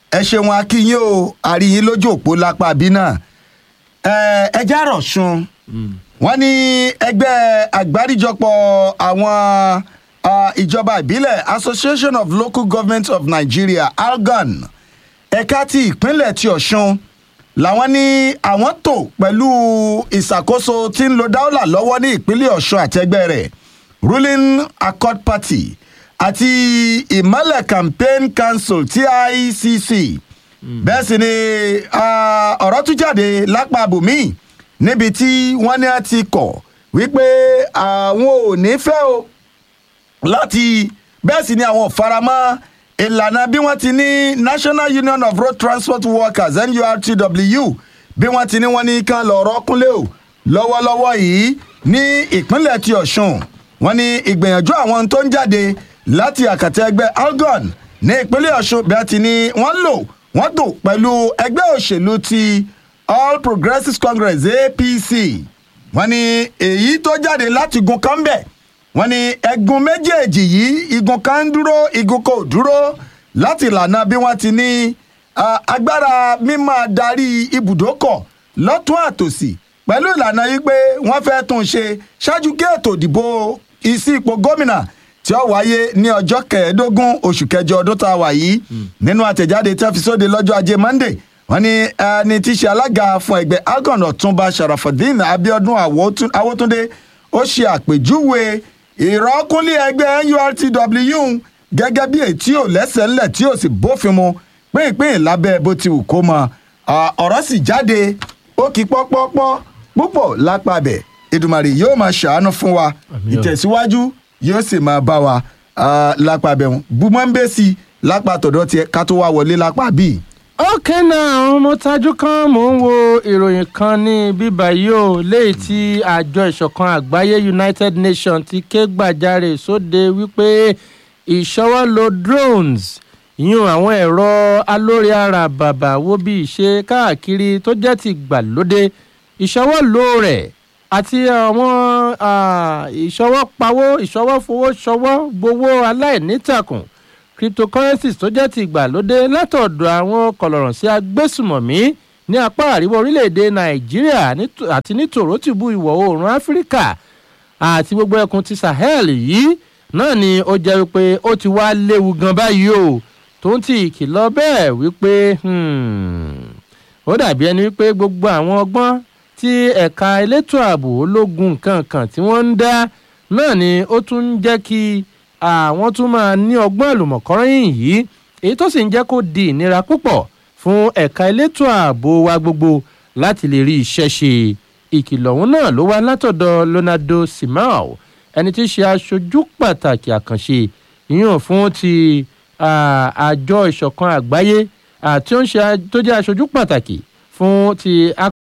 ẹ ṣeun akínyìn o àríyìn lójú òpó lápá bí náà ẹ já rọ̀ṣun wọ́n ní ẹgbẹ́ àgbáríjọpọ̀ àwọn ah, ìjọba ìbílẹ̀ association of local government of nigeria algan ẹ̀ka ti ìpínlẹ̀ ti ọ̀ṣun làwọn ní àwọn tó pẹ̀lú ìṣàkóso tí ń lo dáúlà lọ́wọ́ ní ìpínlẹ̀ ọ̀ṣun àtẹgbẹ́ rẹ̀ ruling accord party àti ìmọ̀lẹ̀ campaign council ticc bẹ́ẹ̀ sì ni ah, ọ̀rọ̀ tún jáde lápá abòmíì níbi tí wọ́n ní a ti kọ̀ wípé àwọn ò ní fẹ́ o láti bẹ́ẹ̀ sì ni àwọn ò faramọ́ ìlànà bí wọ́n ti ní national union of road transport workers nurtw bí wọ́n ti ní wọ́n ní kán lọ́ọ́ kúnlé o lọ́wọ́lọ́wọ́ yìí ní ìpínlẹ̀ ti ọ̀ṣun wọ́n ní ìgbìyànjú àwọn tó ń jáde láti àkàtà ẹgbẹ́ algon ní ìpínlẹ̀ ọ̀ṣun bí wọ́n ti ní wọ́n lò wọ́n tò pẹ̀lú ẹgbẹ́ òṣèlú ti all progressives congress apc wọ́n ní èyí tó jáde láti gun kan bẹ̀ wọ́n ní ẹ̀gùn méjèèjì yìí igun kan ń dúró igun kò dúró láti ìlànà bí wọ́n ti ní ah, agbára mímọ́ darí ibùdókọ̀ lọ́tún àtòsí pẹ̀lú ìlànà yìí pé wọ́n fẹ́ tún un ṣe ṣáájú kí ètò ìdìbò ìsí ipò gómìnà tí ó wáyé ní ọjọ́ kẹẹ̀ẹ́dógún oṣù kẹjọ ọdún tá a wà yìí nínú àtẹ̀jáde tí wọ́n fi sóde lọ́jọ́ ajé monday wọ́n ní ẹni tí í ṣe alága fún ẹgbẹ́ algon ọ̀túnba sharafadin abiodun Awotun- awótúndé ó ṣe àpèjúwe ìrọ́kúnlé ẹgbẹ́ nurtw gẹ́gẹ́ bí èyí tí ò lẹ́sẹ̀ ńlẹ̀ tí ò sì bófin mu pínpín lábẹ́ bó ti wù kó mọ Ah, ọ̀rọ̀ sì jáde ó kí pọ́pọ́pọ́ púpọ̀ lápá bẹ̀ Èdùmàrè yóò máa ṣàánú fún wa Àmín o. ìtẹ̀síwájú yóò sì máa bá wa ah, lápá bẹ̀ wọn bùmọ̀ ń bẹ́ sí i lápá tọ̀dọ̀ tiẹ̀ ká tó wá wọlé lápá bíi. ok náà mo tajú kan mò ń wo ìròyìn kan ní bíbá yìí o léyìí tí àjọ ìṣọ̀kan àgbáyé united nations ti ké gbàjarè sóde wípé ìṣọwọ́lò drones yún àwọn ẹ̀rọ alórí ara bàbà wo bí ìṣe káàkiri tó jẹ́ ti gbàlódé ìṣọwọ́lò rẹ̀ àti àwọn ah, ìṣọwọ́pawó ìṣọwọ́fowó ṣọwọ́ gbowó aláìnítàkùn cryptocurrencies tó jẹ́ ti ìgbàlódé látọ̀dọ̀ àwọn kọlọ̀rọ̀ sí agbésùmọ̀mí ní apá àríwá orílẹ̀-èdè nàìjíríà nítò- àti ní tòrótìbú ìwọ̀ oòrùn áfíríkà àti gbogbo ẹkùn ti sahel yìí náà ni ó jẹ́ wípé ó ti wá léwu gan báyìí o tó ń ti ìkìlọ̀ bẹ́ẹ̀ wípé hmm, ó dàbí ẹni wípé gbogbo àwọn ọgbọ́n tí ẹ̀ka elétò ààbò ológun kankan tí wọ́n ń dá náà ni ó tún ń jẹ́ kí àwọn tún máa ní ọgbọ́n àlùmọ̀kọ́rọ́yìn yìí èyí tó sì ń jẹ́ kó di ìnira púpọ̀ fún ẹ̀ka elétò ààbò wa gbogbo láti lè rí iṣẹ́ ṣe ìkìlọ̀ ọ̀hún náà ló wá látọ̀dọ̀ leonardo simao ẹni tí í ṣe aṣojú pàtàkì àkànṣe yíyan fún ti ah, àjọ ìṣọ̀kan àgbáyé àti ó ń ṣe tó jẹ́ aṣojú pàtàkì fún ti